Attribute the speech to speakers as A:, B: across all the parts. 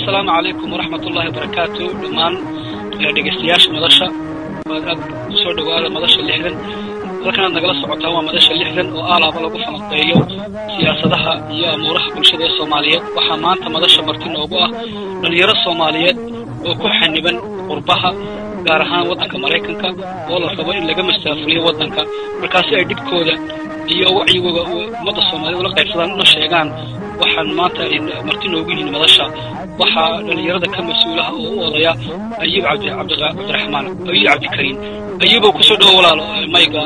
A: assalaamu calaykum waraxmat ullahi wabarakaatu dhammaan dhegeystayaasha madasha waad aad kusoo dhawaada madasha lixdan halkanaad nagala socotaan waa madasha lixdan oo aalaaba lagu falanqeeyo siyaasadaha iyo amuuraha bulshada ee soomaaliyeed waxaa maanta madasha marti noogu ah dhalinyaro soomaaliyeed oo ku xaniban qurbaha gaar ahaan waddanka maraykanka oo la rabo in laga mastaafuliyo waddanka markaasi ay dhibkooda iyo wacyigooda ummadda soomaaliyed ula qaybsadaan una sheegaan waxaan maanta marti noogu yihiin madasha waxaa dhalinyarada ka mas-uulaha oo u odaya ayub cabdi cabdiraxmaan ayub cabdikariim ayubow kusoo dhawo walaalo mayga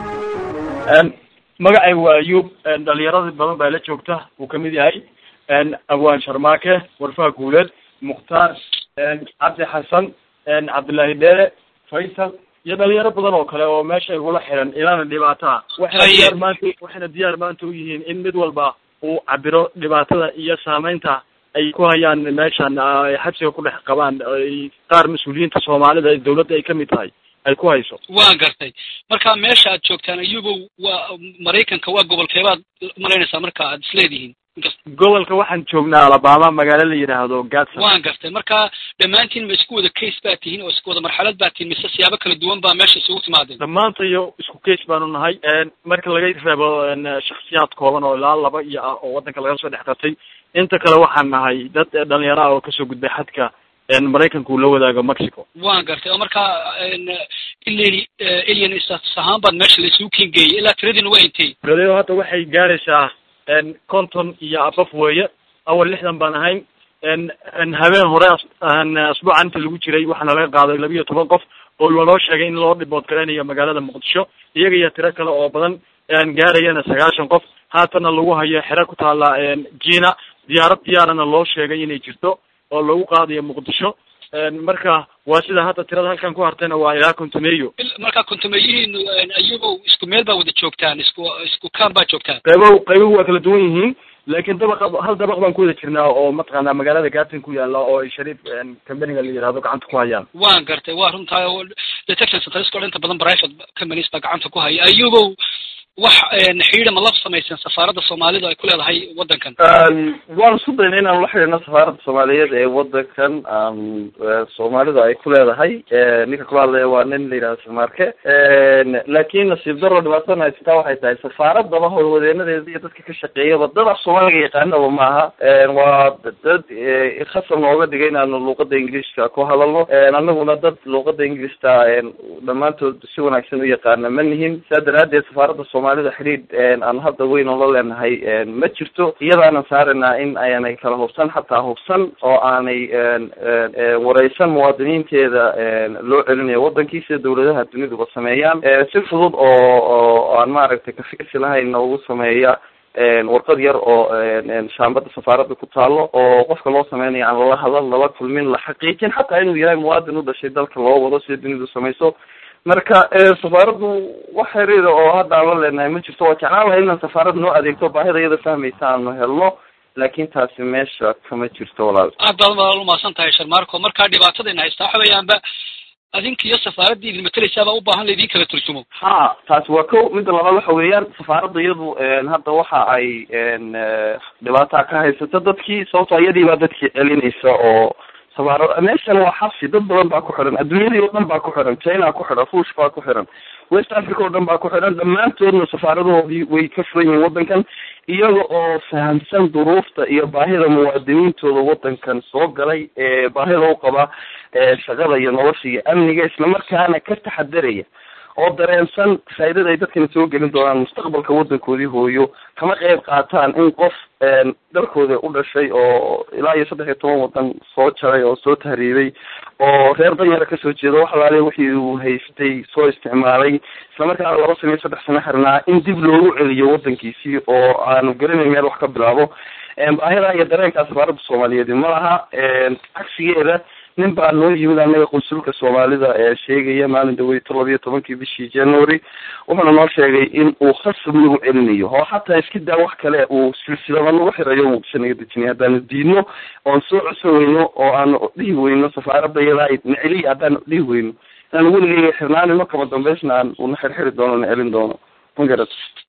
B: magacay waa ayub dhalinyarada badan baa la joogta uu kamid yahay abwaan sharmaake warfaha guuleed mukhtaar cabdi xasan cabdullaahi dheere faysal iyo dhalinyaro badan oo kale oo meesha igula xiran ilaana dhibaataa waxayna diyaar maanta waxayna diyaar maanta u yihiin in mid walba uu cabiro dhibaatada iyo saameynta ay ku hayaan meeshan ay xabsiga ku dhex qabaan ay qaar mas-uuliyiinta soomaalida ee dawladda ay kamid tahay ay ku hayso
A: waan gartay marka meesha aad joogtaan ayubow waa maraykanka waa gobolkeebaad malaynaysaa marka aad isleedihiin
B: gobolka waxaan joognaa alabama magaalo la yidhaahdo gatson
A: waan gartay marka dhammaantiin ma isku wada case baa tihiin oo isku wada marxalad baa tihiin mise siyaabo kala duwan baa meesha isugu timaadeen
B: dhammaantayo isku case baanu nahay marka laga reebo shaksiyaad kooban oo ilaa laba iyo ah oo waddanka laga soo dhex qatay inta kale waxaan nahay dad dhalinyaro ah oo kasoo gudbay xadka maraykanka uu la wadaago mexico
A: waan gartay oo marka ileni alien status ahaan baad meesha la isugu kengeeyay ilaa tiradiina waa intay
B: tiradeo hadda waxay gaaraysaa konton iyo abaf weeye awal lixdan baan ahayn habeen hore asbuuca inta lagu jiray waxaana laga qaaday laba iyo toban qof oo lanoo sheegay in loo dhibood garaynayo magaalada muqdisho iyaga iyo tiro kale oo badan gaarayana sagaashan qof haatana lagu hayo xero ku taala jina diyaarad diyaarana loo sheegay inay jirto oo lagu qaadayo muqdisho marka waa sida hadda tirada halkan ku hartayna waa ilaa kontumeeyo
A: marka kontumeeyihiinu ayagow isku meel baa wada joogtaan isku isku kaan baa joogtaan
B: qaybo qaybuhu waa kala duwan yihiin laakiin dabaq hal dabaq baan ku wada jirnaa oo mataqaanaa magaalada gatin ku yaala oo ay shariif companiga la yidhahdo gacanta ku hayaan
A: waan gartay waa runtaa detection centers o inta badan private companies baa gacanta ku haya ayagow wax xidhiidha ma la samayseen safaaradda soomaalida ay ku leedahay waddankan
C: waan isku dayna inaan la xidhiidhno safaaradda soomaaliyeed ee waddankan soomaalida ay ku leedahay ninka kula hadlaya waa nin la yidhahdo samarke laakiin nasiib daro dhibaatadana haysataa waxay tahay safaaradaba howlwadeenadeeda iyo dadka ka shaqeeyaba dad af soomaaliga yaqaanaba maaha waa dad khasab nooga dhigay inaanu luuqada ingiliiska ku hadalno anaguna dad luuqada ingiliista dhammaantood si wanaagsan u yaqaana ma nihin saa daraadeed safaaradda soomaalida xidhiidh aan hadda weyn oo la leenahay ma jirto iyadaanan saaraynaa in aanay kala hubsan xataa hubsan oo aanay wareysan muwaadiniinteeda loo celinayo wadankii sida dawladaha duniduba sameeyaan si fudud oo oo aan maaragtay kafiirsi lahayn noogu sameeya warqad yar oo shaambada safaaradda ku taalo oo qofka loo sameynayo aan lala hadal lala kulmin la xaqiijin xataa inuu yahay muwaadin u dhashay dalka loo wado sida dunidu samayso marka safaaraddu wax xiriira oo hadda aan la leenahay ma jirto waa jeclaan lahay inaan safaarad noo adeegto baahida iyada fahmaysa aanu helno laakin taasi meesha kama jirto walaal
A: aad baad walaal umahadsan tahay sharmaarko markaa dhibaatadayna haystaa waxa weeyaanba adinka iyo safaaraddii idin mateleysaabaa u baahan laydin kala turjumo
C: ha taasi waa ko midda labaad waxa weeyaan safaaradda iyadu hadda waxa ay dhibaataa ka haysato dadkii sababto iyadii baa dadkii celinaysa oo safaaro meeshan waa xabsi dad badan baa ku xiran adduunyadii oo dhan baa ku xiran china ku xiran ruush baa ku xiran west africa oo dhan baa ku xiran dhammaantoodna safaaradahoodii way ka furan yihiin waddankan iyaga oo fahamsan duruufta iyo baahida muwaadiniintooda waddankan soo galay ee baahida u qaba shaqada iyo nolosha iyo amniga islamarkaana ka taxadaraya oo dareensan faaidada ay dadkani soo gelin doonaan mustaqbalka waddankoodii hooyo kama qeyb qaataan in qof dalkooda u dhashay oo ilaa iyo saddex iyo toban waddan soo jaray oo soo tahriibay oo reer danyara kasoo jeeda wax alaale wixii uu haystay soo isticmaalay islamarkaana laba sano iyo saddex sano xirnaa in dib loogu celiyo waddankiisii oo aanu garanayn meel wax ka bilaabo baahida iyo dareenkaa safaaradda soomaaliyeed ma laha cagsigeeda nin baa noo yimid anaga qunsulka soomaalida ee sheegaya maalin dhaweyto labiyo tobankii bishii january wuxuuna noo sheegay in uu khasab nagu celinayo oo xataa iska daa wax kale uu silsilada nagu xirayo muqdisho naga dejinay haddaanu diidno oon soo codsan weyno oo aanu dhihi weyno safaaradda iyadaa naceliya haddaanu dhihi weyno inaanu weligeyga xirnaanino kama dambeysna aan una xirxiri doono na celin doono ma garat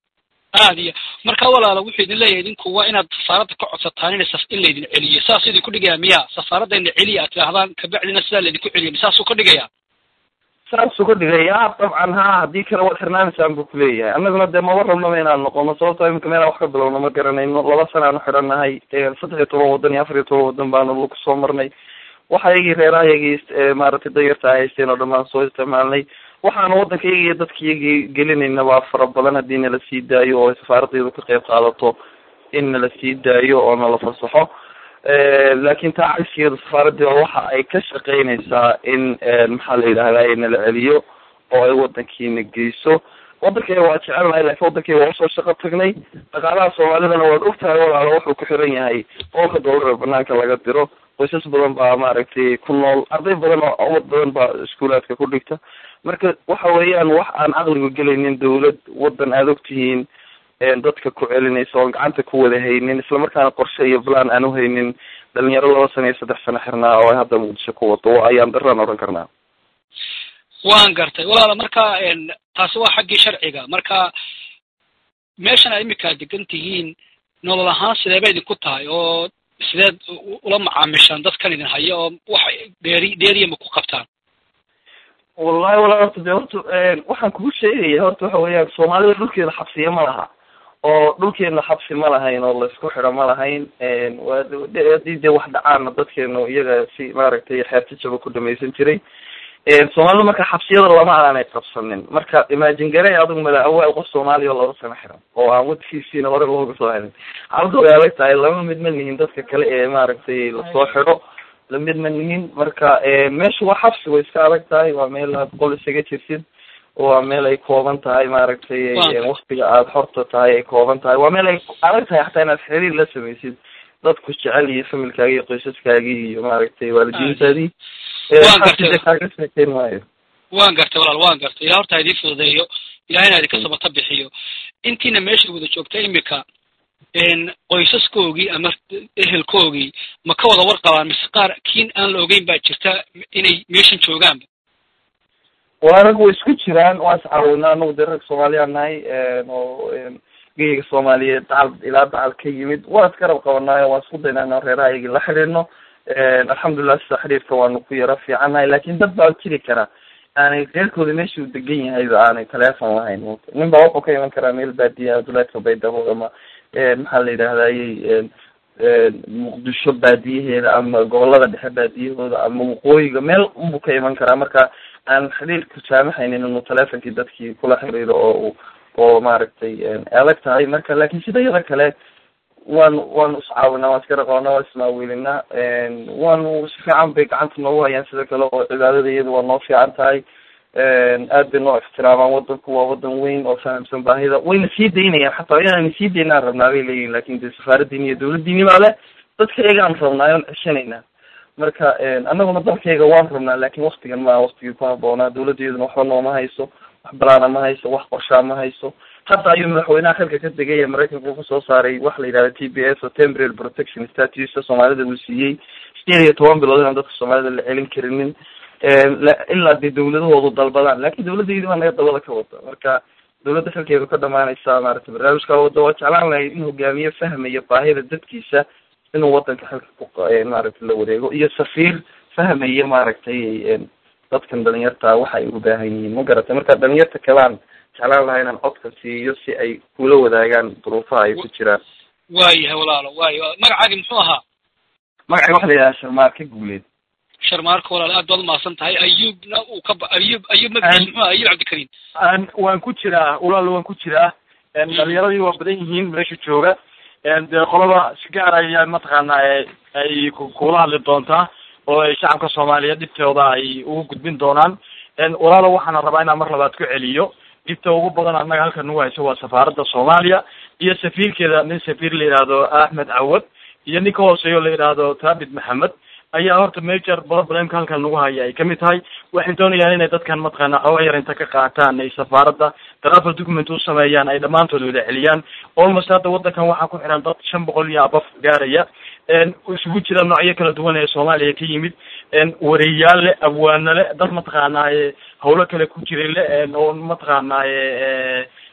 A: aad iyo marka walaala wuxuu idin leeyahay idinku waa inaad safaaradda ka codsataan in in laydin celiyo saas idinku dhigaya miya safaaradayna celiya aad tidhaahdaan kabacdina sidaa laydinku celiya saasuu ka dhigaya
C: saasuu ka dhigaya dabcan ha haddii kale waad xirnaanaysaan buu kuleeyahay annaguna dee maba rabnaba inaan noqono sababto iminka meelaan wax ka bilowno ma garanayno laba sana aanu xidhannahay saddex iyo toban waddan iyo afar iyo toban waddan baanu kusoo marnay waxa iyagii reerahayagii maaragtay danyarta ay haysteen oo dhan baan soo isticmaalnay waxaanu waddanka iyaga iyo dadka iyagii gelinayna waa fara badan haddii nala sii daayo oo safaaraddeedu ka qayb qaadato in nala sii daayo oo nala fasaxo laakin taa cagsigeeda safaaraddeeda waxa ay ka shaqeynaysaa in maxaa la yidhahdaa nala celiyo oo ay waddankiina geyso waddankayga waa jecelnahay laakiin waddankayga waa usoo shaqo tagnay dhaqaalaha soomaalidana waad ogtahay walaalo wuxuu ku xiran yahay boolka doolar ee banaanka laga diro qoysas badan baa maaragtay ku nool arday badan oo umad badan baa iskuulaadka ku dhigta marka waxa weeyaan wax aan caqligu gelaynin dawlad waddan aada ogtihiin dadka ku celinaysa oon gacanta ku wada haynin islamarkaana qorshe iyo plan aan uhaynin dhalinyaro laba sana iyo saddex sano xirnaa oo ay hadda muqdisho ku wado ayaan daraan odhan karnaa
A: waan gartay walaala marka taasi waa xaggii sharciga marka meeshan aad imika degan tihiin nolol ahaan sidee bay idinku tahay oo sideed ula macaamishaan dadkan idin haya oo wax dheeri dheeriya ma ku qabtaan
C: wallahi walaa horta de horta waxaan kugu sheegaya horta waxa weeyaan soomaalida dhulkeeda xabsiya ma laha oo dhulkeena xabsi ma lahayn oo laisku xidho ma lahayn hadii dee wax dhacaana dadkeenu iyaga si maaragtay xeertijaba ku dhamaysan jiray soomaalida marka xabsiyada lama aanay qabsanin marka imagine gare adigu mala awaal qof soomaaliya oo laba sano xiran oo aan wadkiisiina hore looga soo helin xaalada way adag tahay lama mid ma nihin dadka kale ee maaragtay lasoo xidho lamid ma nihin marka meesha waa xabsi way iska adag tahay waa meel aad qol isaga jirsid waa meel ay kooban tahay maaragtay waktiga aada xorta tahay ay kooban tahay waa meel ay adag tahay xataa inaad xiriir la samaysid dadku jecel iyo familkaagi iyo qoysaskaagii iyo maaragtay waalidiintaadii kaaga sheekeyn maayo
A: waan gartay walaal waan gartay ilah horta idii fududeeyo ilahayna idinka sabata bixiyo intiina meesha wada joogta imika qoysaskoogii ama ehelkoogii ma ka wada warqabaan mise qaar kiin aan la ogeyn baa jirta inay meeshan joogaanba
C: waa rag way isku jiraan waa iscaawinaa anagu dee rag soomaaliyaan nahay oo geyga soomaaliyeed dacal ilaa dacal ka yimid waa iska rab qabanaayo waan isku daynaa inaan reeraha iyagii la xidhiidno alxamdulilah sida xidhiirka waanu ku yara fiicannahay lakin dad baa jiri kara aanay reerkooda meesha uu degan yahayba aanay teleefon lahayn nin baa wuxuu ka iman karaa meel baadiya duleedka baydhabo ama maxaa la yidhahdayy muqdisho baadiyaheeda ama gobolada dhexe baadiyahooda ama waqooyiga meel unbuu ka iman karaa marka aan xidhiirku saamaxaynin inuu telefonkii dadkii kula xiriiro oo oo maaragtay adag tahay marka lakin sida yada kale waanu waanu iscaawinaa waan iska raqoonaa waan ismaawilinaa waanu si fiican bay gacanta noogu hayaan sida kale oo cibaadada iyada waa noo fiican tahay aad bay noo ixtiraamaan wadanku waa wadan weyn oo fahamsan baahida wayna sii daynayaan xataa inaan sii daynaan rabnaa bay leeyihin lakin de safaaradiini iyo dawladdiini baa le dadka iyagaan rabnaa oon ceshanaynaa marka annaguna dalkayga waan rabnaa lakin waktigan maa waktigii ku haboonaa dawladdeeduna waxba nooma hayso wax balaana ma hayso wax qorshaa ma hayso hadda ayuu madaxweynaha xilka ka degay ee maraykanka uu kusoo saaray waxa la yidhahda t b s oo temporary protection status soomaalida uu siiyey sideed iyo toban bilood inaan dadka soomaalida la celin karinin ilaa dee dawladahoodu dalbadaan lakin dawladdeedi baa naga dabada ka wada marka dawladda xilkeedu ka dhamaanaysa maaragtay barnaamijka wada waa jeclaan lahay in hogaamiye fahmaya baahida dadkiisa inuu wadanka xilka ku maaragtay la wareego iyo safiir fahmaya maaragtay dadkan dhalinyarta waxa ay u baahan yihiin ma garatay marka dhalinyarta kalaan jeclaan lahaa inaan codka siiyo si ay kula wadaagaan duruufaha ay ku jiraan
A: waayahay walaalo waayo magacaagi muxuu ahaa
C: magacay waxa la yidhaha sharmaarka guuleed
A: sharmaarka walaalo aad baad umahadsan tahay ayuubna uu ka ayub ayub magaciisa muxuu aha ayub cabdikariim
B: waan ku jiraa walaalo waan ku jiraa dhalinyaradii waa badan yihiin meesha jooga dee qolada si gaar ayaa mataqaanaa ay kula hadli doontaa oo ay shacabka soomaaliyeed dhibtooda ay ugu gudbin doonaan walaalo waxaana rabaa inaan mar labaad ku celiyo dhibta ugu badan annaga halkan nagu hayso waa safaaradda soomaaliya iyo safiirkeeda nin safiir la yidhaahdo axmed cawad iyo nin ka hooseeyo la yidhaahdo thabit maxamed ayaa horta major problemka halkan nagu haya ay kamid tahay waxay doonayaan inay dadkan mataqaana xooga yar inta ka qaataan ay safaaradda travel document u sameeyaan ay dhammaantood wada celiyaan almost hadda wadankan waxaa ku xiran dad shan boqol iyo abaf gaaraya isugu jira noocyo kala duwan ee soomaaliya ka yimid wareeyaal le abwaano le dad mataqaanaaye hawlo kale ku jiray le oo mataqaanaaye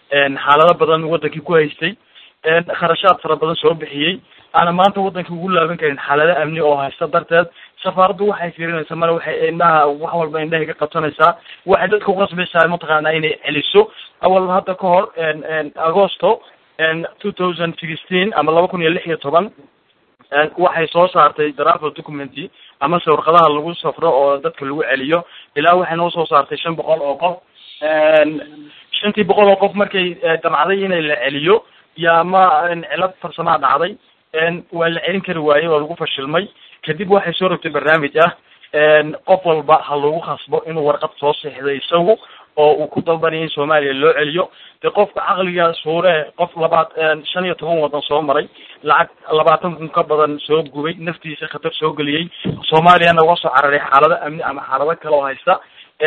B: xaalado badan wadankii ku haystay kharashaad fara badan soo bixiyey aana maanta wadankii ugu laaban karin xaalado amni oo haysta darteed safaaraddu waxay fiirinaysaa male waxay indhaha wax walba indhahay ka qabsanaysaa waxay dadka uqasbaysaa mataqaanaa inay celiso awal hadda ka hor agosto two thousand sixteen ama laba kun iyo lix iyo toban waxay soo saartay dravel documenty amase warqadaha lagu safro oo dadka lagu celiyo ilaa waxay noo soo saartay shan boqol oo qof shantii boqol oo qof markay damcday inay la celiyo yaa ma cilad farsamaa dhacday waa la celin kari waayey waa lagu fashilmay kadib waxay soo rogtay barnaamij ah qof walba ha lagu khasbo inuu warqad soo seexday isagu oo uu ku dalbanaya in soomaaliya loo celiyo de qofka caqliga suure qof labaat shan iyo toban wadan soo maray lacag labaatan kun ka badan soo gubay naftiisa khatar soo geliyey soomaaliyana uga soo cararay xaalado amni ama xaalado kale oo haysta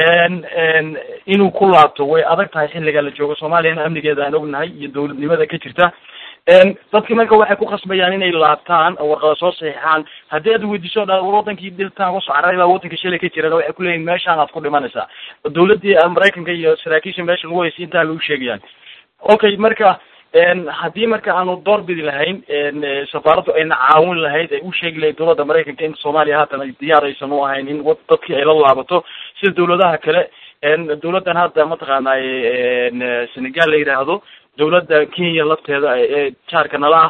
B: inuu ku laabto way adag tahay xilliga la joogo soomaaliyana amnigeeda aan ognahay iyo dawladnimada ka jirta dadki marka waxay ku khasbayaan inay laabtaan oo warqada soo saxiixaan haddii aad weydiiso dha wadankii diltaan uga soo cararay baa wadanka shalay ka jiran waxay kuleeyihin meeshaan aad ku dhimanaysaa dawladdii maraykanka iyo saraakiisha meesha lagu haysay intaa lagu sheegayaan okay marka haddii marka aanu door bidi lahayn safaaraddu ayna caawin lahayd ay u sheegi lahayd dawladda maraykanka in soomaaliya haatan ay diyaar aysan u ahayn in dadkii ay la laabato sida dawladaha kale dawladdan hadda mataqaanay senegal la yidhaahdo dawladda kenya lafteeda ee jaarka nala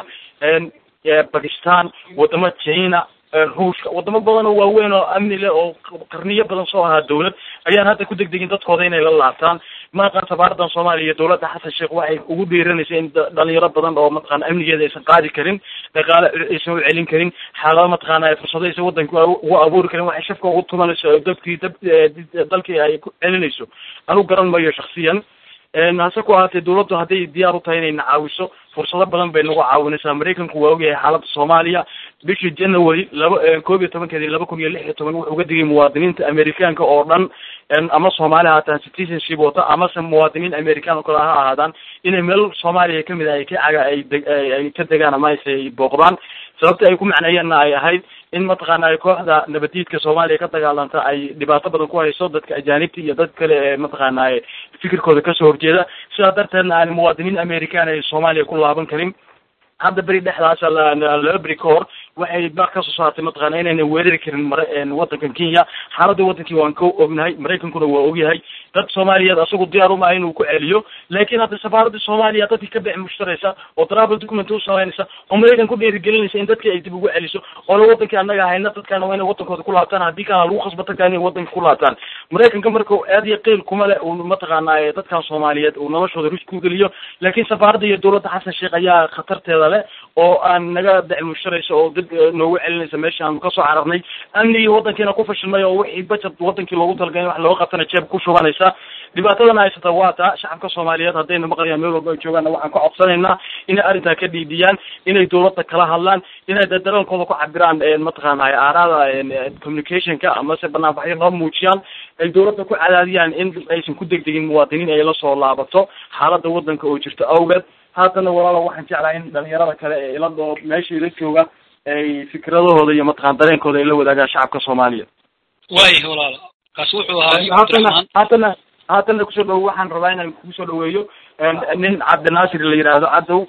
B: ah bakistan wadamo china ruushka wadamo badan oo waaweyn oo amni leh oo qarniyo badan soo ahaa dawlad ayaan hadda ku degdegin dadkooda inay la laabtaan maaqan safaaradan soomaaliya iyo dawladda xasan sheekh waxay ugu dhiiranaysa in dhalinyaro badan oo mataqana amnigeeda aysan qaadi karin dhaqaale aysan u celin karin xaalado mataqaana fursado aysan wadanka ugu abuuri karin waxay shafka ugu tumanayso dadkii dab dalkii ay ku celinayso anigu garan mayo shaksiyan hase ku ahaatee dawladdu hadday diyaar u tahay inay na caawiso fursado badan bay nagu caawinaysaa maraykanku waa ogyahay xaaladda soomaaliya bishii january laba koob iyo tobankeedi laba kun iyo lix iyo toban wuxuu uga digay muwaadiniinta amerikaanka oo dhan ama soomaali haataan citizenship wata amase muwaadiniin american oo kale ha ahaadaan inay meel soomaaliya kamid ah ay ka caga ay de ay ka degaan ama ayse ay booqdaan sababta ay ku macneeyeenna ay ahayd in mataqaana ay kooxda nabadiidka soomaaliya ka dagaalanta ay dhibaato badan ku hayso dadka ajaanibta iyo dad kale ee mataqaana fikirkooda kasoo horjeeda sidaa darteedna aan muwaadiniin american ay soomaaliya ku laaban karin hadda beri dhexdaas laba beri ka hor waxay baaq kasoo saartay mataqaana inayna weerari karin mara wadankan kenya xaaladda wadankii waan ka ognahay maraykankuna waa ogyahay dad soomaaliyeed asagu diyaar uma inuu ku celiyo laakiin hadda safaaradda soomaaliya dadkii ka bixi mushtaraysa oo travel document u samaynaysa oo maraykan ku dhiirigelinaysa in dadkii ay dib ugu celiso oona wadankii annaga hayna dadkaana waa inay wadankooda ku laabtaan haddii kana lagu khasbo dadka inay wadanka ku laabtaan maraykanka marka aad iyo qiil kuma le uu mataqaana dadkan soomaaliyeed uu noloshooda risk ku geliyo laakiin safaaradda iyo dawladda xasan sheekh ayaa khatarteeda leh oo aan naga bixi mushtaraysa oo dib noogu celinaysa meesha aanu kasoo cararnay amnigii wadankiina ku fashilmay oo wixii budget wadankii loogu talagalay wax looga qabtana jeeb ku shubanaysa dhibaatadana haysata waa taa shacabka soomaaliyeed haddayna maqlayaan meel walba ay joogaanna waxaan ka codsanaynaa inay arrintaa ka dhiidiyaan inay dawladda kala hadlaan inay dareenkooda ku cabiraan mataqaana aaraada communicationka amase banaanbaxyo loo muujiyaan ay dawladda ku cadaadiyaan in aysan ku degdegin muwaadiniin ay la soo laabato xaaladda wadanka oo jirto awgeed haatana walaalo waxaan jeclahay in dhalinyarada kale ee iladoo meesha ila jooga ay fikradahooda iyo mataqana dareenkooda ay la wadaagaan shacabka soomaaliya
A: waayah walaalo kaasi wuxuu ahaa
B: haatana haatana haatana kusoo dhawo waxaan rabaa inaan kusoo dhaweeyo nin cabdinaasir la yidhaahdo cadow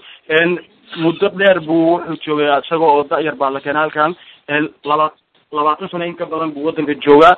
B: muddo dheer buu wuxuu joogay isaga oo da-yar baa la keenay halkan laba labaatan sano in ka badan buu wadanka joogaa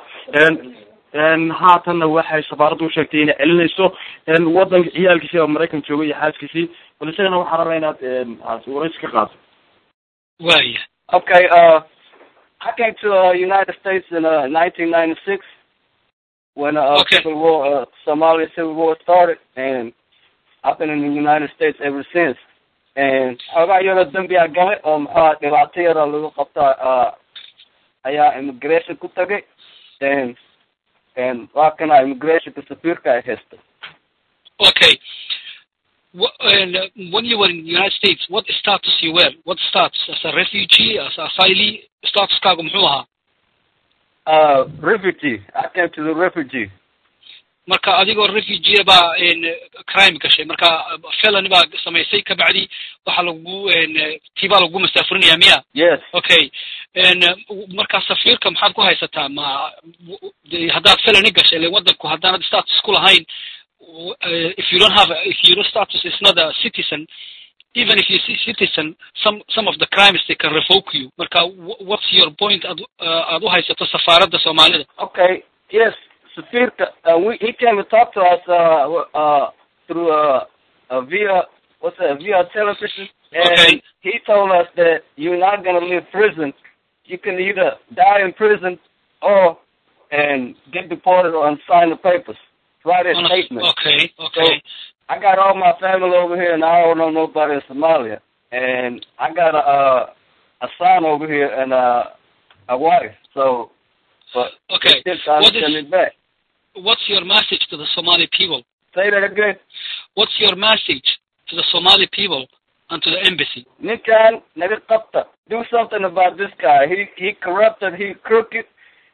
B: haatanna waxay safaaraddu usheegtay inay celinayso wadanka ciyaalkiisi oo maraykan joogay iyo xaaskiisii bal isagana waxaan rabaa inaad waraysi ka qaado
A: waya
C: Okay, uh, I came to the United States in uh, 1996 when uh,
A: Okay.
C: Civil War, uh, Somalia Civil War started, and I've been in the United States ever since. And xoogaa iyadoo dambi a galay oo maxaa dhibaato yara lagu qabta uh, ayaa immigration ku tagay and and waa kana immigrationka safiirka ay haysta
A: okay Wh- and, uh, when you were in the United States, what status you were? What status? As a refugee, as a asylee? Statuskaagu muxuu ahaa?
C: uh, refugee I came to the refugee
A: marka adigoo refugee baa n crime gashay marka felony baa samaysay kabacdi waxaa lagu n tii baa lagu masaafurinaya miya
C: yes
A: okay n marka safiirka maxaad ku haysataa ma de- haddaad felony gashay ile wadanku haddaanad status ku lahayn uh, if you don't have a, if your status is not a citizen even if you see citizen some some of the crimes they can revoke you marka wh- what's your point aad uh, aad u haysato safaaradda soomaalida
C: Okay. Yes, Safirka. Uh, we, he came and talked to us uh, uh, through uh, uh, via what's that? Via television, and
A: Okay.
C: he told us that you're not gonna leave prison. You can either die in prison or and get deported or sign the papers. Write a
A: On a-
C: statement.
A: okay okay
C: I got all my family over here, and I don't know nobody in Somalia. And I got a uh, a son over here and uh, a wife. So, but
A: Okay.
C: they still trying
A: What
C: to send
A: is-
C: me back.
A: what's your message to the somali people
C: Say that again.
A: what's your message to the somali people and to the embassy
C: Ninkan Nagakapta. Do something about this guy. He he corrupted, he crooked,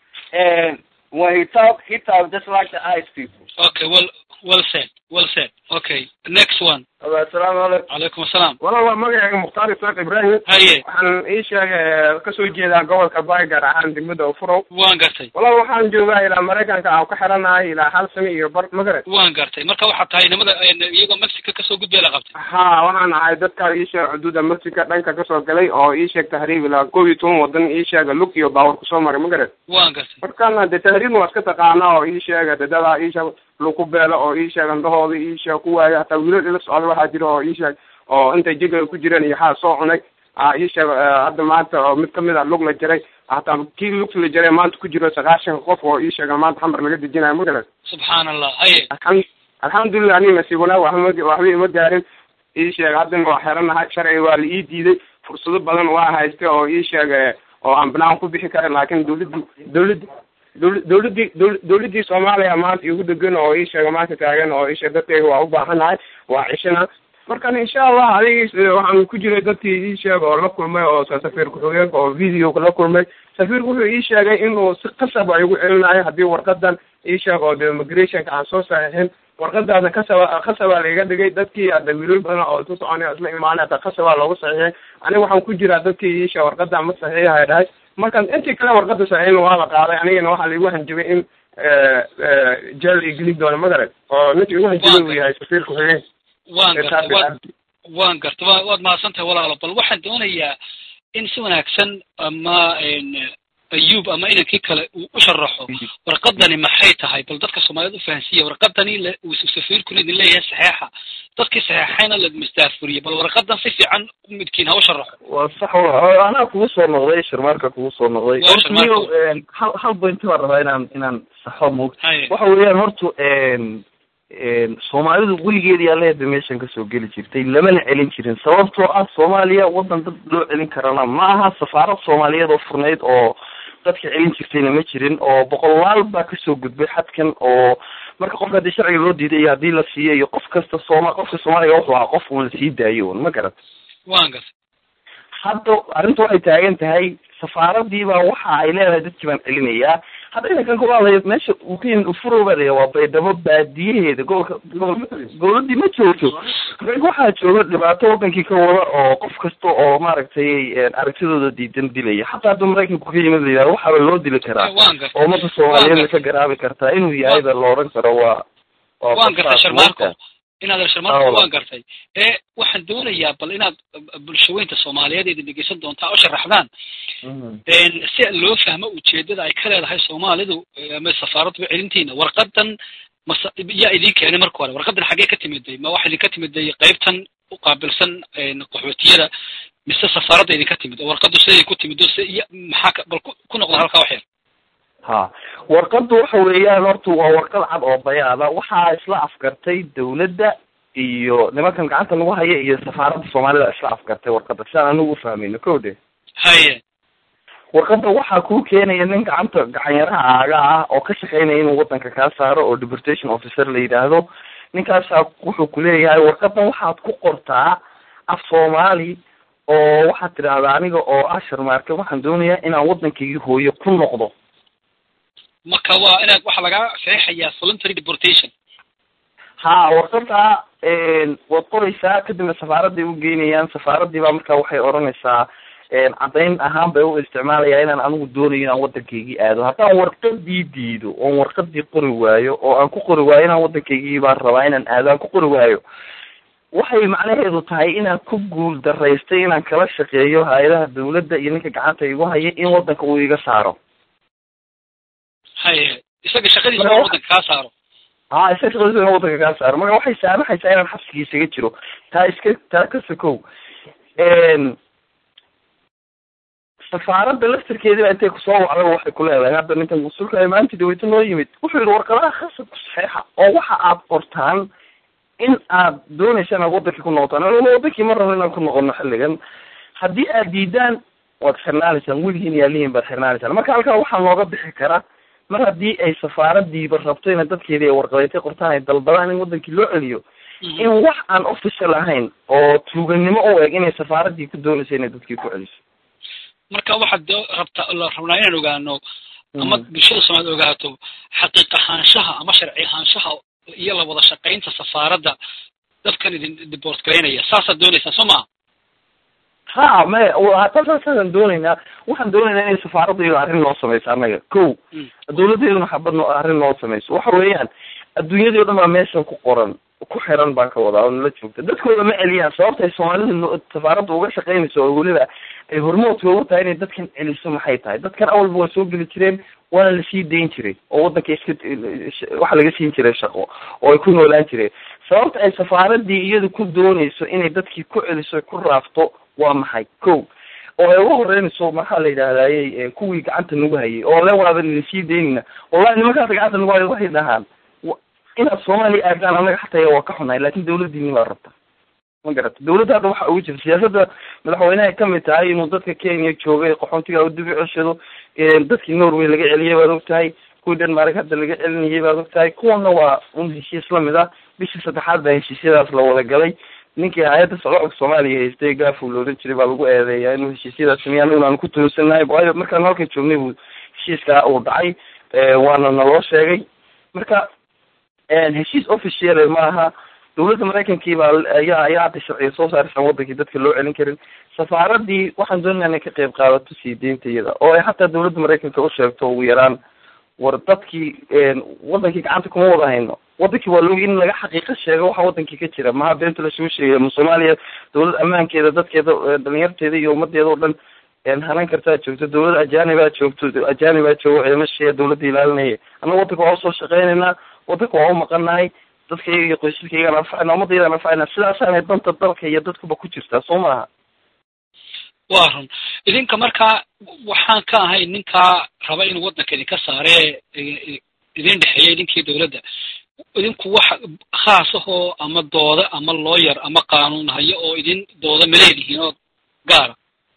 C: and when he talk, he talk just like the ice people.
A: okay well well said well said okay next one
C: Alright, assalamu alaikum.
A: calaykum asalaam
B: walaal waa magacayga mukhtaar isaaq ibraahim
A: haye
B: waxaan ii sheegay kasoo jeedaa gobolka baay gaar ahaan degmada ufurow
A: waan gartay
B: walaal waxaan joogaa ilaa maraykanka aan ku xiranahay ilaa hal sano iyo bar magaret
A: waan gartay marka waxaa tahay nimada iyagoo mexico kasoo gudbay la qabtay
B: ha waxaan ahay dadka ii sheeg xuduuda mexico dhanka kasoo galay oo ii sheeg tahriib ilaa koob iyo toban wadan ii sheega lug iyo baawar kusoo maray magaret
A: waan gartay
B: markaana dee tahriibna waa iska taqaanaa oo ii sheega dadadaa ii sheeg lagu beelo oo ii sheeg indhahooda ii sheeg ku waaya hataa wiilal ila socda waxaa jira oo ii sheeg oo intay jiga ku jireen iyo xaa soo cunay a ii sheeg hadda maanta oo mid kamid a lug la jaray hataa kii lugta la jaray maanta ku jiro sagaashan qof oo ii sheega maanta xamar laga dejinayo magaret
A: subxaan allah haye
B: alxam alxamdulilah aniga nasiib wanaag waxba waxba ima gaarin ii sheeg haddana waa xeranahay sharciga waa la ii diiday fursado badan waa haystay oo ii sheeg oo aan banaan ku bixi karin laakiin dawladdi dawladdi dawla- dawladdii dawla- dawladdii soomaaliya maanta igu degan oo ii sheega maanta taagan oo ii sheeg dadkayga waa u baahanahay waa cishana markan insha allah adiga waxaan ku jiray dadkii ii sheeg oo la kulmay oo safiir ku-xigeenka oo video la kulmay safiirku wuxuu ii sheegay inuu si qasab ay igu celinayo haddii warqadan ii sheeg oo de immigrationka aan soo saxiixin warqadaasna kasaba kasabaa laiga dhigay dadkii ada wiilal badan oo isu soconay isla imaanay hata kasabaa loogu saxiixay aniga waxaan ku jiraa dadkii ii sheeg warqadan ma saxiixahay dhahay markan intii kale warqada saxiixin waa la qaaday anigana waxaa laigu hanjibay in jeel i gelin doono magaret oo ninka igu hanjibay uu yahay safiir ku-xigeen
A: waan gartay waan waan gartay wa waad mahadsan tahay walaalo bal waxaan doonayaa in si wanaagsan ama ayub ama inankii kale uu u sharaxo warqadani maxay tahay bal dadka soomaaliyed u fahansiiya warqadani le uu safiirkuna idin leeyahay saxeexa dadkii saxeexayna la mastaafuriye bal warqadan si fiican midkiin ha u sharaxo
C: waa sax wa anaa kugu soo noqday shirmaarka kugu soo noqday
A: Waa
C: horta
A: Sharmaarka.
C: niyo een, hal hal point baan rabaa inaan inaan saxo moogta
A: haye
C: waxa weeyaan horta een een soomaalidu weligeed yaa leeda meeshan kasoo geli jirtay lamana celin jirin sababtoo ah soomaaliya wadan dad loo celin karana ma aha safaarad soomaaliyeed oo furnayd oo dadka celin jirtayna ma jirin oo boqolaal baa kasoo gudbay xadkan oo marka qofka haddii sharciga loo diiday iyo haddii la siiyo iyo qof kasta sooma qofka soomaaliga wuxuu ahaa qof uun lasii daayo un ma garat
A: waan gartay
C: hadda arrinta waxay taagan tahay safaaradii baa waxa ay leedahay dadkii baan celinayaa hadda inankan ku hadlayo meesha uu ka yimid ufuro baa layaa waa baydhabo baadiyaheeda gobolka gobol goboladii ma joogto marka waxaa jooga dhibaato wadankii ka wada oo qof kasta oo maaragtay aragtidooda diidan dilaya xataa hadda maraykanku ka yimid la yidhahdo waxaaba loo dili karaa
A: waan gartay
C: oo ummadda soomaaliyeed ka garaabi kartaa inuu yahay ba la odhan karo waa waa
A: waan gartay
C: basaas
A: sharmaarko
C: moogtaa.
A: inaad
C: Ah,
A: sharmaarko
C: walaal.
A: waan gartay ee waxaan doonayaa bal inaad bulshaweynta soomaaliyeed idin dhegeysan doontaa oo sharaxdaan
C: Mhm.
A: een si loo fahmo ujeedada ay ka leedahay soomaalidu eh, ama safaaraddu celintiina warqadan mase yaa idin keenay marka hore warqadan xaggee ka timiday ma waxa idinka timiday qaybtan u qaabilsan een qaxootiyada mise safaaradda idinka timid oo warqadu siday ku timid oo si iyo maxaa ka bal ku- ku noqda halkaa wax yar
C: ha warqadu waxa weeyaan horta waa warqad cad oo bayaada waxaa isla afgartay dawladda iyo nimankan gacanta lagu haya iyo safaaradda soomaalida isla afgartay warqada sidaan anigu ufahmayno ko de
A: haye
C: warqada waxaa kuu keenaya nin gacanta gacanyaraha aaga ah oo ka shaqeynaya inuu wadanka kaa saaro oo deportation officer la yidhaahdo ninkaasaa wuxuu kuleeyahay warqadan waxaad ku qortaa af soomaali oo waxaad tidhaahdaa aniga oo ah sharmaarke waxaan doonayaa inaan waddankaygii hooyo ku noqdo
A: marka waa inaad waxaa lagaa saxiixayaa voluntary deportation
C: ha warqada waad qoraysaa kadibna safaaradday u geynayaan safaaradii baa markaa waxay odhanaysaa caddayn ahaan bay u isticmaalaya inaan anigu doonayo inaan waddankaygii aado haddaan warqadii diido oon warqadii qori waayo oo aan ku qori waayo inaan waddankaygii baan rabaa inaan aado aan ku qori waayo waxay macnaheedu tahay inaan ku guul daraystay inaan kala shaqeeyo hay-adaha dawladda iyo ninka gacanta igu haya in waddanka uu iga saaro
A: haye isaga shaqadiisa waa waddanka kaa saaro
C: ha isaga shaqadiisa in waddanka kaa saaro marka waxay saamaxaysaa inaan xabsigii isaga jiro taa iska taa ka sokow safaaradda laftirkeedii baa intay kusoo wacda waxay ku leedahay hadda ninkan mas-uulka maanta daweyto noo yimid wuxuu yihi warqadaha khasab ku saxeixa oo waxa aad qortaan in aad doonaysa inaad wadankii ku noqotaan anuna wadankii ma rabno inaan ku noqono xilligan haddii aad diidaan waad xirnaanaysaan weligiin yaalihiin baad xirnaanaysaan marka halkaa waxaa looga bixi karaa mar haddii ay safaaradiiba rabto ina dadkeedii ay warqadeetay qortaan ay dalbadaan in wadankii loo celiyo in wax aan official ahayn oo tuuganimo u eg inay safaaradii ku doonaysa inay dadkii ku celiso
A: marka waxaad do rabta la rabnaa inaan ogaano ama bulshada soomaaliya ogaato xaqiiq ahaanshaha ama sharci ahaanshaha iyo la wada shaqaynta safaaradda dadkan idin dibort garaynaya saasaad doonaysaan soo maa
C: ha me hata saasaan doonaynaa waxaan doonaynaa inay safaaradda iyado arrin noo samayso annaga ko dawladdeeduna xabad no arrin noo samayso waxa weeyaan adduunyadii o dhan baa meeshan ku qoran ku xiran baan ka wadaa oo nala joogta dadkooda ma celiyaan sababta ay soomaalida safaaradda uga shaqaynayso oo weliba ay hormoodka ugu tahay inay dadkan celiso maxay tahay dadkan awalba waa soo geli jireen waana lasii dayn jiray oo waddanka iska waxa laga siin jiray shaqo oo ay ku noolaan jireen sababta ay safaaradii iyadu ku doonayso inay dadkii ku celiso ku raafto waa maxay ko oo ay uga horeynayso maxaa la yidhahdayey kuwii gacanta nagu hayay oo le waadan lasii daynayna wallahi nimankaas gacanta nagu hayay waxay dhahaan inaad soomaaliya aadaan annaga xataa waa ka xunahay lakin dawladdiini baa rabta ma garata dawladda hadda waxa ugu jirta siyaasadda madaxweynehay kamid tahay inuu dadka kenya joogay qaxoontiga u dib u ceshado dadkii norway laga celiyay baad og tahay kuwii denmark hadda laga celinayay baad og tahay kuwana waa un heshiis lamid ah bishii saddexaad baa heshiisyadaas la wada galay ninkii hay-adda socdaalka soomaaliya haystay gaafuu la odhan jiray baa lagu eedeeyaa inuu heshiisyadaas sameeya anagun aan ku toosanahay waayo markaan halkan joognay buu heshiiskaa uu dhacay waana naloo sheegay marka heshiis official ma aha dawladda maraykankii baa ayaa ayaa hadda sharciga soo saaraysan wadankii dadka loo celin karin safaaradii waxaan doonaya inay ka qayb qaadato sii deynta iyada oo ay xataa dawladda maraykanka u sheegto ugu yaraan war dadkii wadankii gacanta kuma wada hayno wadankii waa loogi in laga xaqiiqo sheego waxa wadankii ka jira maha beenta lasoo sheegaya ma soomaaliya dawlad ammaankeeda dadkeeda dhalinyarteeda iyo ummadeeda oo dhan hanan kartaa joogto dawlad ajaanibaa joogto ajaanibaa joogo ciidamashaya dawladda ilaalinaya annaga wadanka waa usoo shaqeynaynaa wadanka waa umaqanahay dadkayga iyo qoysaskaygaan anfacayna ummadaydan anfacayna sidaasaanay danta dalka iyo dadkuba ku jirtaa soo maaha
A: waa run idinka markaa waxaan ka ahay ninkaa raba inuu waddanka idinka saare idin dhexeeya idinkii dawladda idinku wax khaas ahoo ama dooda ama looyar ama qaanuun hayo oo idin dooda ma leedihiin oo gaara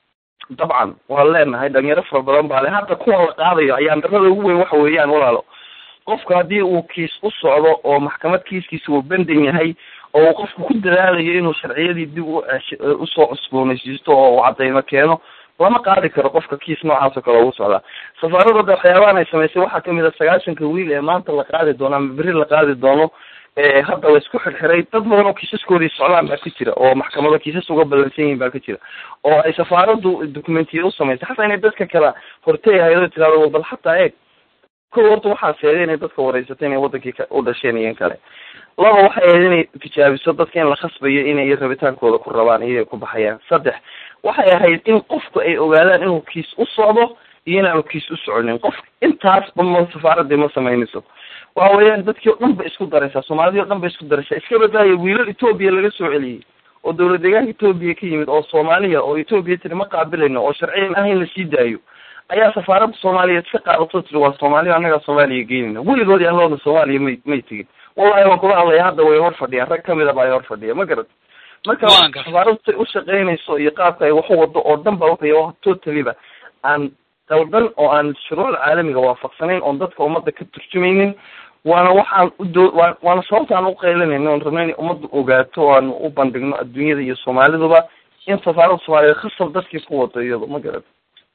C: dabcan waan leenahay dhalinyaro fara badan baa le hadda kuwan la qaadayo ayaan darada ugu weyn waxa weeyaan walaalo qofku haddii uu kiis u socdo oo maxkamad kiiskiisa uu bendan yahay oo uu qofku ku dadaalayo inuu sharciyadii dib u usoo cusboonaysiisto oo uu cadaymo keeno lama qaadi karo qofka kiis noocaas oo kale ugu socdaa safaaradooda waxyaabahan ay samaysay waxaa kamid a sagaashanka wiil ee maanta la qaadi doono ama beri la qaadi doono hadda la isku xirxiray dad badan oo kiisaskoodii socdaan baa ka jira oo maxkamado kiisas uga ballansan yihin baa ka jira oo ay safaaraddu documentiya u samaysay xataa inay dadka kala hortay ahayd tirahdo bal xataa eeg ko horta waxaa sheegay inay dadka wareysatay inay wadankii u dhasheen iyo in kale laba waxay ahayd inay tijaabiso dadka in la khasbayo inay rabitaankooda ku rabaan iyoay ku baxayaan saddex waxay ahayd in qofku ay ogaadaan inuu kiis u socdo iyo inaanu kiis u soconin qof intaasba ma safaaradii ma samaynayso waxa weeyaan dadkii o dhan ba isku daraysaa soomaalidii o dhan ba isku daraysaa iska badaayo wiilal etoobiya laga soo celiyey oo dawlad deegaanka etoobiya ka yimid oo soomaaliya oo etoobiya tiri ma qaabilayno oo sharciyan ah in la sii daayo ayaa safaaradda soomaaliyeed ka qaadato tiri waa soomaaliya annagaa soomaaliya geynayna weligoodii anlooda soomaaliya may may tegin wallahi waan kula hadlaya hadda way hor fadhiyaan rag kamid a baa ay hor fadhiya ma garat marka safaaraddu say u shaqeynayso iyo qaabka ay waxu wado oo dhan ba wuxuu totaliba aan daldan oo aan shuruucda caalamiga waafaqsanayn oon dadka ummadda ka turjumaynin waana waxaan udoo wa waana sababta aan uqeylinayna oon rabna inay ummadda ogaato o aan u bandhigno adduunyada iyo soomaaliduba in safaaradda soomaaliyeed khasab dadkii ku wado iyado ma garat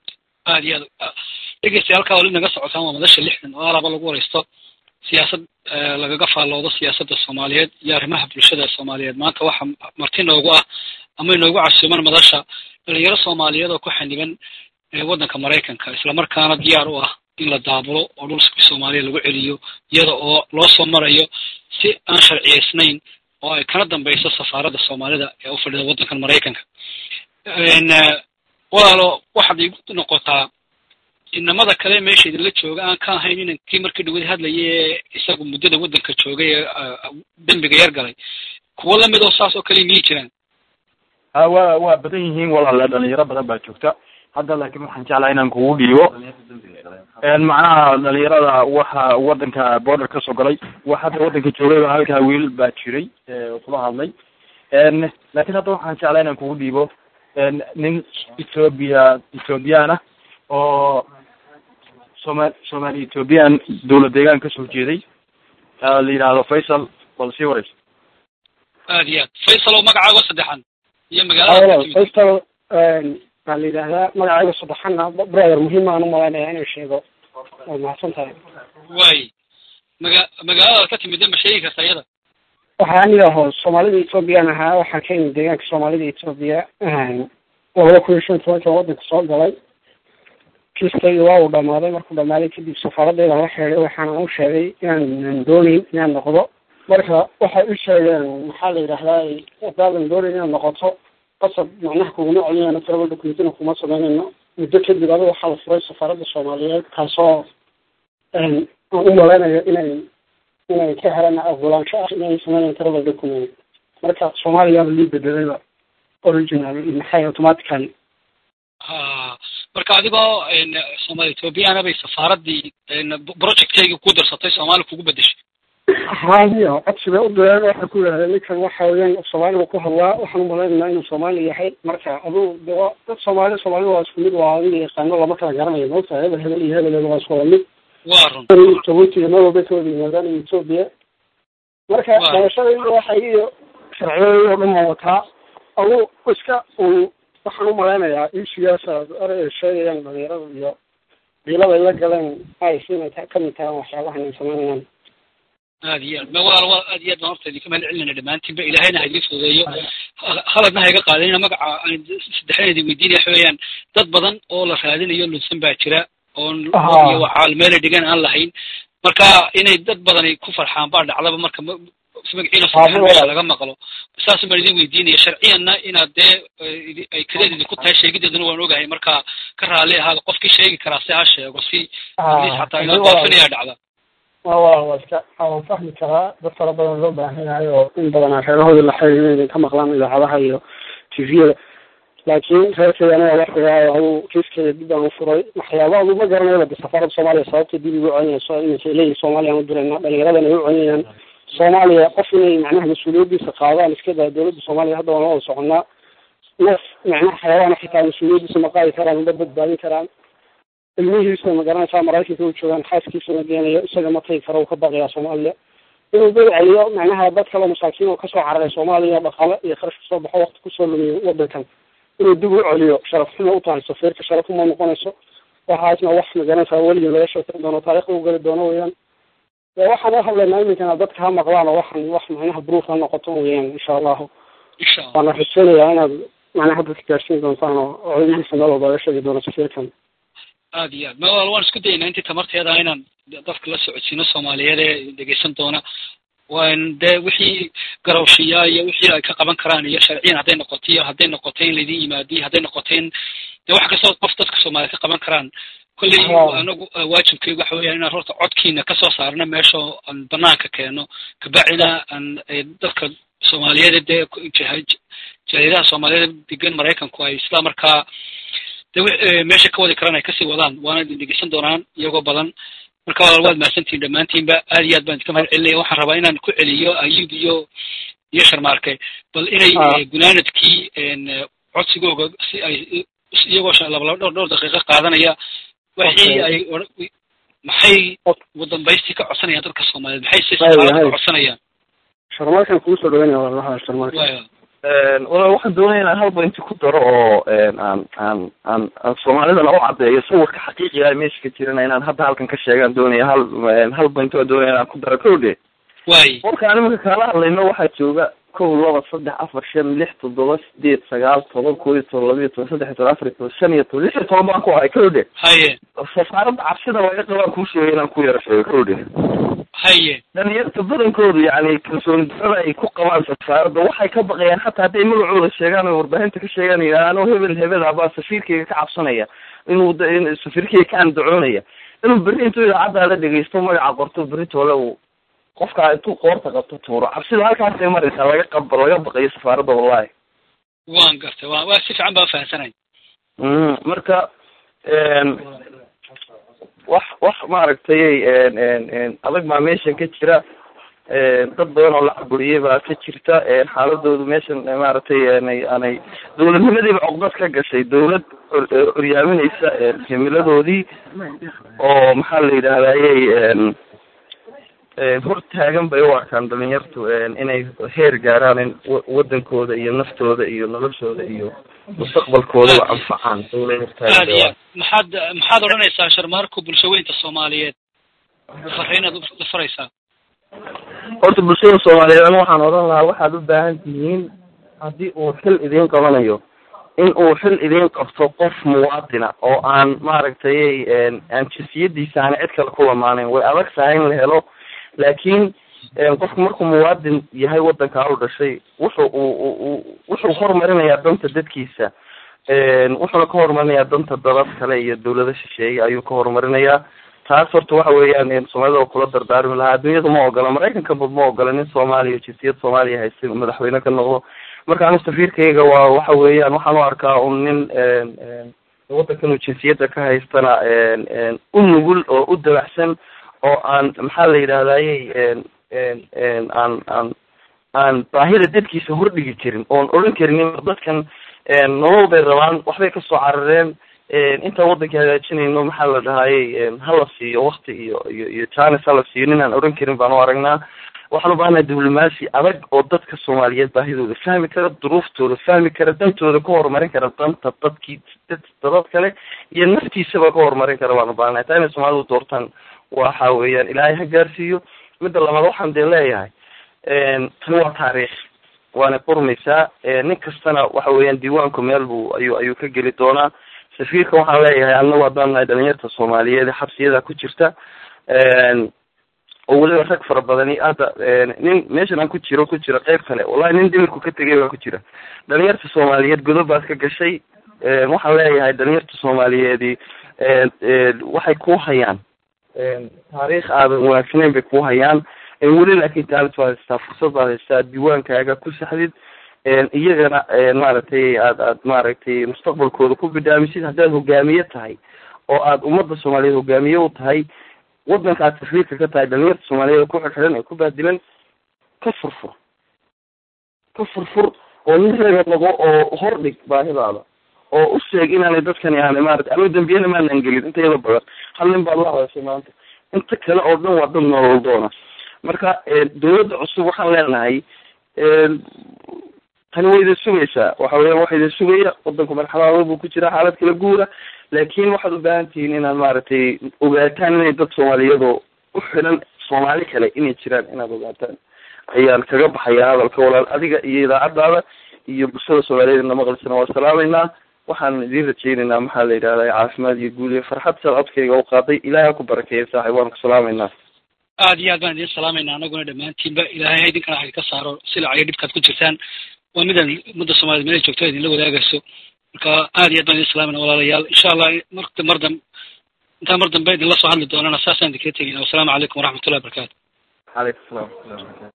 A: aad iyo aad dhegeystayaal halkaa wali naga socotaan waa madasha lixdan oo alaba lagu wareysto siyaasad lagaga faalloodo siyaasadda soomaaliyeed iyo arrimaha bulshada soomaaliyeed maanta waxaa marti noogu ah ama inoogu casuuman madasha dhalinyaro soomaaliyeed oo ku xaniban waddanka maraykanka islamarkaana diyaar u ah in la daabulo oo dhulka soomaaliya lagu celiyo iyada oo loo soo marayo si aan sharciyaysnayn oo ay kana dambayso safaaradda soomaalida ee u fadhida waddankan maraykanka walaalo waxaad igu noqotaa inamada kale meesha idinla jooga aan ka ahayn inankii markii dhawad hadlaya ee isagu muddada waddanka joogay ee dembiga yar galay kuwo lamid oo saas oo kale miyay jiraan
B: ha wa waa badan yihiin walaale dhalinyaro badan baa joogta hadda laakiin waxaan jeclaha inaan kugu dhiibo macnaha dhalinyarada waxa waddanka border kasoo galay wax hadda waddanka joogayba halkaa wiil baa jiray kula hadlay laakiin hadda waxaan jeclaa inaan kugu dhiibo nin ethoobia ethoobiyan ah oo soma somaali ethoobiyan dawlad deegaan kasoo jeeday la yidhaahdo faysal bal sii wareyso
A: aad iyo aad faysal oo magacaago saddexan iyo magaalada
D: faysal baa la yidhaahdaa magacayga saddexana brother muhiim aan umalaynaya inuu sheego waa mahadsan tahay
A: way maga magaalada ka timid ma sheegi karta iyada
D: waxaa aniga aho soomaalida ethoobiyan ahaa waxaan ka imid deegaanka soomaalida ethoobiya labada kun iyo shan tobankan waddanka soo galay kiiskayga waa uu dhamaaday markuu dhamaaday kadib safaaraddeeda la xeeday waxaana u sheegay inaanan doonayn inaan noqdo marka waxay u sheegeen maxaa la yidhahdaa hadaadan doonayn inaad noqoto qasab macnaha kuguma celinayno travel documentina kuma samaynayno muddo kadib adiga waxaa la furay safaaradda soomaaliyeed kaasoo aan u malaynayo inay inay ka helaan ogolaansho ah inay sameynayan travel document marka soomaaliyaaba lii bedelayba original maxay automatically
A: ha marka adigoo somaali ethoobiyaana bay safaaraddii projectkayga ku darsatay soomaali kugu bedeshay
D: hayo codsi bay u direen waxay ku yidhahdeen ninkan waxa weeyaan soomaaliga ku hadlaa waxaan umalaynayna inuu soomaali yahay marka aduu de waa dad soomaali soomaalida waa isku mid waa adiga yaqaano lama kala garanayo maogta hebel hebel iyo hebel waa isku wada mid
A: waa run
D: jabuuti iyo meel walba ka wada yimaadaan iyo etoobiya marka dhalashadayda waxay iyo sharciyadayda oo dhan waa wataa aduu iska un waxaan umalaynayaa ishigaasa erey sheegayaan dhalinyarada iyo diilada ay la galeen ay siinay ta kamid tahay waxyaabahan ay samaynayaan
A: aad iyo aad ma walaal waa aad iyo aad baan horta idinka mahad celinayna dhammaantiinba ilaahayna ha idin fududeeyo haladna ha iga qaadinina magaca aan saddexdan idin weydiinaya waxa weeyaan dad badan oo la raadinayo lunsan baa jira oon iyo waxaal meelay dhigan aan lahayn marka inay dad badani ku farxaan baa dhacdaba marka magaciina saddexan meesha laga maqlo saas baan idin weydiinaya sharciyanna inaad dee ay kadeed idinku tahay sheegideedana waan ogahay marka ka raali ahaada qofkii sheegi karaa si ha sheego si xataa inoo daafinaya dhacda
D: wa wa waa iska waan fahmi karaa dad fara badan loo baahan yahay oo in badan reerahoodii la xiriir inay ka maqlaan idaacadaha iyo tviyada laakiin reerkeyga aniga waxigaayo aduu kiiskeyga dib aan ufuray waxyaaba adu ma garanayaba de safaarada soomaaliya sababta dib igu celinayso iminka leeyihin soomaaliya aan u dirayna dhalinyaradan ay u celinayaan soomaaliya qof inay macnaha mas-uuliyadiisa qaadaan iska daa dawladda soomaaliya hadda waan la wada soconaa naf macnaha xayawaana xitaa mas-uuliyadiisa ma qaadi karaan ma badbaadin karaan ilmihiisa ma garanaysaa maraykanka u joogaan xaaskiisuna geenayo isaga ma tagi karo uu ka baqayaa soomaaliya inuu dad celiyo macnaha dad kale masaakiin oo kasoo cararay soomaaliya dhaqaale iyo kharash kasoo baxo wakti kusoo lumiyo wadankan inuu dib u celiyo sharaf xumo u tahay safiirka sharaf uma noqonayso waxaasna wax ma garanaysaa weligii laga sheekeyn doono taarikhda u geli doono weeyaan waxaan u hadlaynaa iminkana dadka ha maqlaan oo waxan wax macnaha bruuf ha noqoto weeyaan insha allahu waana rajeynayaa inaad macnaha dadka gaarsiin doontaan oo codadihiisa meel walba laga sheegi doono safiirkan
A: aad iyo aad ma wal waan isku dayaynaa intii tamarteeda inaan dadka la socodsiino soomaaliyeed ee dhegeysan doona waan dee wixii garawshiyaa iyo wixii ay ka qaban karaan iyo sharciyan hadday noqoto iyo hadday noqoto in laydin yimaadiyo hadday noqoto in dee wax kastoo qof dadka soomaaliyeed ka qaban karaan kolley anagu waajibkaygu waxa weeyaan inaan horta codkiina kasoo saarno meesha aan banaanka keeno kabacdina aan dadka soomaaliyeed dee jariiraha soomaaliyeed degan maraykanku ay isla markaa de meesha ka wadi karaan ay kasii wadaan waana idin dhegeysan doonaan iyagoo badan marka walaal waad mahadsantihin dhammaantiinba aad iyo aad baan idinka mahad celinaya waxaan rabaa inaan ku celiyo ayub iyo iyo sharmaarke bal inay gunaanadkii codsigooga si ay iyagoo laba laba dhowr dhowr daqiiqo qaadanaya wixii ay maxay wadambaystii ka codsanayaan dadka soomaaliyeed maxay si safaarada ka codsanayaan
D: sharmaarkan kugu soo dhaweynaya walaalaha sharmaarka
C: walaal waxaan doonaya inaan halba inti ku daro oo aan aan aan aan soomaalidana u caddeeyo sawirka xaqiiqiga meesha ka jirana inaan hadda halkan ka sheegaan doonaya hal halba inti waa doonaya inaan ku daro kowdhe
A: way
C: warka animaka kaala hadlayno waxaa jooga kow laba saddex afar shan lix toddoba sideed sagaal toban koo iyo toban laba iyo toban saddex iyo toban afar iyo toban shan iyo toban lix iyo toban baan ku ahay kowdhe
A: haye
C: safaaradda cabsida laga qabaan kuu sheegay inaan ku yaro sheego kowdhe
A: haye
C: dhalinyarta badankoodu yani kalsooni darada ay ku qabaan safaaradda waxay ka baqayaan hataa hadday magacooda sheegaan oo warbaahinta ka sheegaan ano hebel hebel abaa safiirkayga ka cabsanaya inuu da- in safiirkayga ka andacoonaya inuu berri intuu idaacaddaada dhegeysto magaca qorto berri toole uu qofkaa intuu qoorta qabto tuuro cabsida halkaasay maraysaa laga qab laga baqayo safaaradda wallahi
A: waan gartay waa waa si fiican baa fahamsanay
C: Mm, marka een, wax wax maaragtay een, een, een, adag baa meeshan ka jira een, dad badan oo la caburiyey baa ka jirta een, xaaladoodu meeshan eh, maaragtay aanay aanay dowladnimadiiba cogdad ka gashay dowlad or- eh, horyaaminaysa een, himiladoodii oo maxaa la yidhahdayey een, een, hor taagan bay u arkaan dhalinyartu een, inay heer gaaraan in wa- wadankooda iyo naftooda iyo noloshooda iyo mustaqbalkoodaba anfacaan dowlad hortaagan
A: aad
C: bay u
A: iyo
C: arkaan.
A: maxaad maxaad odhanaysaa sharmaarku bulshaweynta soomaaliyeed fariinaad u faraysaa
C: horta bulshada soomaaliyeed aniga waxaan odhan lahaa waxaad u baahan tihiin haddii uu xil idiin qabanayo in uu xil idiin qabto qof muwaadina oo aan maaragtay een, aan jinsiyadiisa aan cid kale ku lamaanayn way adag tahay in la helo laakiin een, qofku markuu muwaadin yahay wadankaa u dhashay wuxuu uu uu- uu wuxuu horumarinayaa danta dadkiisa een, wuxuuna ka horumarinayaa danta dadad kale iyo dawlado shisheeye ayuu ka horumarinayaa taas horta waxa weeyaan een, soomaalida oo kula dardaarmi lahaa adduunyada ma ogola maraykanka bad ma ogola nin soomaaliya jinsiyad soomaaliya haysta inuu madaxweyne ka noqdo marka anu safiirkayga waa waxa weeyaan waxaan u arkaa un nin een, een, wadankan uu jinsiyadda ka haystana een, een, u nugul oo u dabacsan oo aan maxaa la yidhahdayey een, een, een, aan aan aan baahida dadkiisa hordhigi karin oon odhan karin dadkan een, nolol bay rabaan waxbay kasoo carareen een, intaan wadanka hagaajinayno maxaa la dhahayey een, hala siiyo wakti iyo iyo iyo janis hala siiyo ninaan odhan karin baan u aragnaa waxaan u baahanahay diblomaasi adag oo dadka soomaaliyeed baahidooda fahmi kara duruuftooda fahmi kara dantooda ka horumarin kara danta dadkii dad dadad kale iyo naftiisaba ka horumarin kara baan u baahanahay taa inay soomaalidu doortaan waxa weeyaan ilaahay ha gaarsiiyo midda labaad waxaan dee leeyahay een, tani waa taariikh waana qurmaysaa een, nin kastana waxa weeyaan diiwaanku meel buu ayuu ayuu ka geli doonaa safiirka waxaan leeyahay annagu haddaan nahay dhalinyarta soomaaliyeed ee xabsiyada ku jirta een, oo weliba rag fara badani hadda een, nin meeshan aan ku jiro ku jira qeyb kale wallahi nin dhimirku ka tegay baa ku jira dhalinyarta soomaaliyeed godob baad ka gashay een, waxaan leeyahay dhalinyarta soomaaliyeedi een, een, waxay ku hayaan een, taariikh aadan wanaagsaneyn bay ku hayaan een, weli laakiin taalit baad haystaa fursad baad haystaa diiwaankaaga ku saxdid een, iyagana een, maaragtay aad aad maaragtay mustaqbalkooda ku bidhaamisid haddaad hogaamiye tahay oo aad ummadda soomaaliyeed hogaamiye u tahay wadanka aad safiirka ka tahay dhalinyarta soomaaliyeed ku xirxiran ee ku baadilan ka furfur ka furfur oo nin reega noqo oo hordhig baahidaada oo u sheeg inaanay dadkani aanay maarata anigu dambiyana maanan gelin inta yada badan hal nin baad la hadashay maanta inta kale oo dhan waa dad nolol doona marka dawladda cusub waxaan leenahay tani way idin sugaysaa waxa weeyaan waxa idin sugaya wadanku marxalada buu ku jira xaalad kala guura laakiin waxaad u baahan tihiin inaad maaragtay ogaataan inay dad soomaaliyadoo u xiran soomaali kale inay jiraan inaad ogaataan ayaan kaga baxayaa hadalka walaal adiga iyo idaacadaada iyo bulshada soomaaliyeed na maqlisana waa salaameynaa waxaan idiin rajaynaynaa maxaa la yidhahdaa caafimaad iyo guul iyo farxad siaad codkayga u qaaday ilaahay ha ku barakeeya saaxib waan ku salaameynaa
A: aad iyo aad baan idin salaamaynaa anaguna dhammaantiinba ilaahay ha idinkana ha ka saaro silac iyo dhibkaad ku jirtaan waa midaan ummadda soomaaliyed meelay joogto idinla wadaagayso marka aad iyo aad baan idin salaamayna walaalayaal insha allah marta mar dam intaan mar dambe idinla soo hadli doonana saasaan idinkaga tegina wasalaamu calaykum waraxmatullahi wabarakatu
C: calaykum salaam waraxmatullahi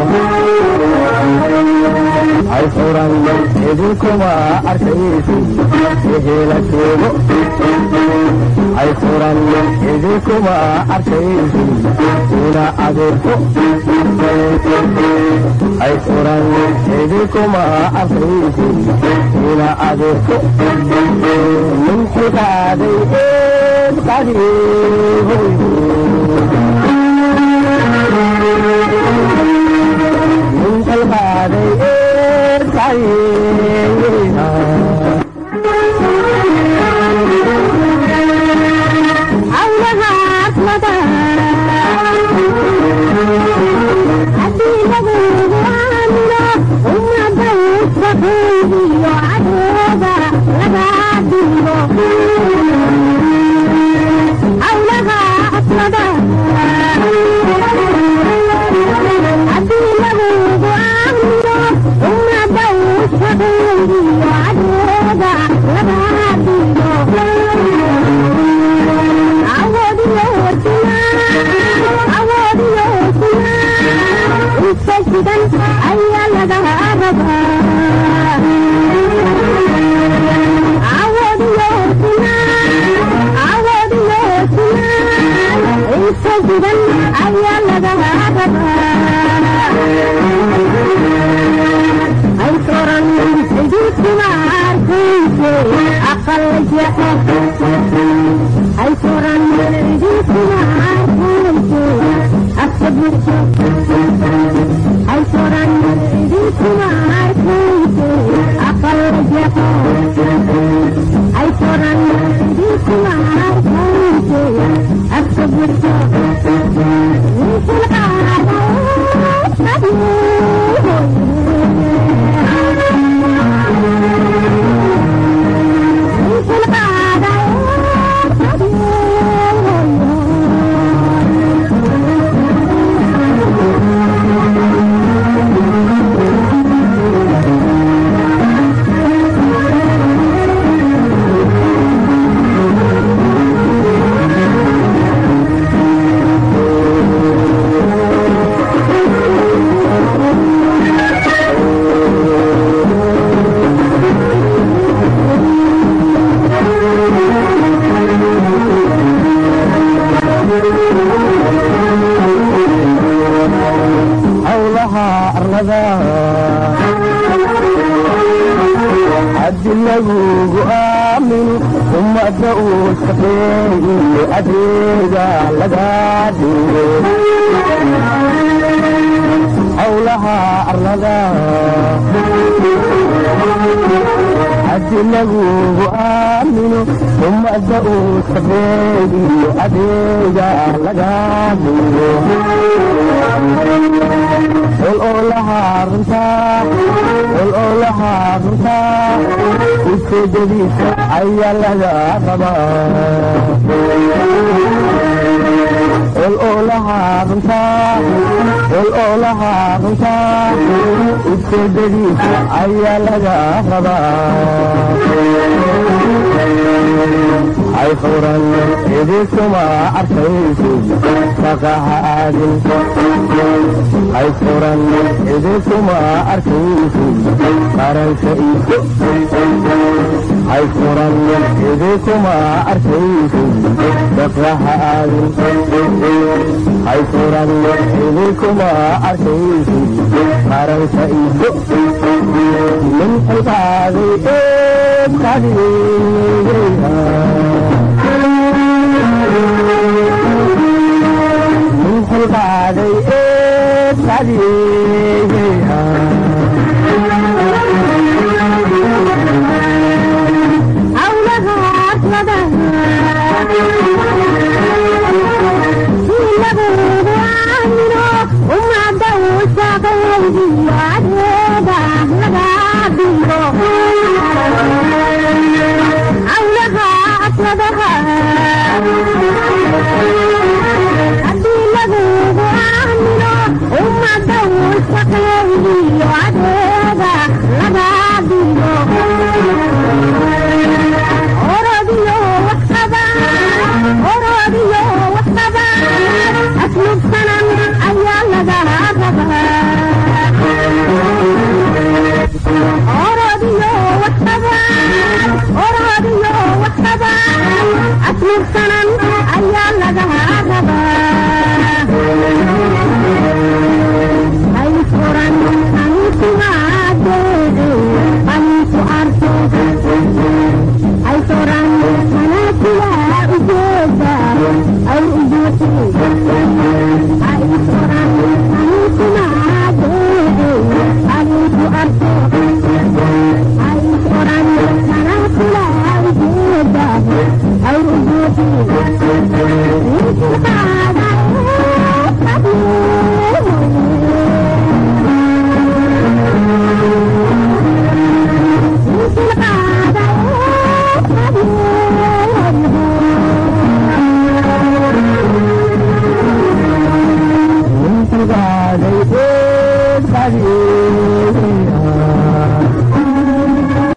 E: ay furan idinkuma arkaysin wixii la joogo ay furan idinkuma arkaysin ina adeerto ay furan idinkuma arkaysin ina adeerto ninki qaaday eed qadiihoy القاضي
F: عونها أصمتها حتى يبغوا عامله ayaa laga rabaa ayaa laga ay soran idinkuma arkayse aqal jeexo ay soran idinkuma arkayse afka burjo ay soran idinkuma arkayse aqal jeexo ay soran idinkuma arkayse afka burjo winkul qaado
E: hawlaha arlada haddi lagugu aamino ummadda uu shaqeeyo adeega laga dhigo hawlaha arlada haddi lagugu aamino ummadda uu shaqeeyo adeega laga dhigo ol oo lahaa runtaa ol oo lahaa runtaa ujeedadiisa ayaa laga rabaa ol oo lahaa runtaa ol oo lahaa runtaa ujeedadiisa ayaa laga rabaa ay furan idinkuma arkaysid shaqaha aadin ay furan idinkuma arkaysid qaranka iso ay furan idinkuma arkaysid shaqaha aadin ay furan idinkuma arkaysid qaranka iso min xilqaaday eed qadigayha min xilqaaday eed qadigayha
F: hawlaha arlada si lagugu aamino ummadda uu shaqaydiyo adeega laga dhigo hawlaha arladaha haddii lagugu aamino ummadda uu shaqaydiyo adeega laga dhigo orodiyo waxqaba orodiyo waxqaba aslubsanan ayaa laga rabaa orodiyo waxqaba orodiyo waxqaba aslubsanan ayaa laga rabaa ay furan anikumaadee aniku arko ay soran manaakiya ujeeda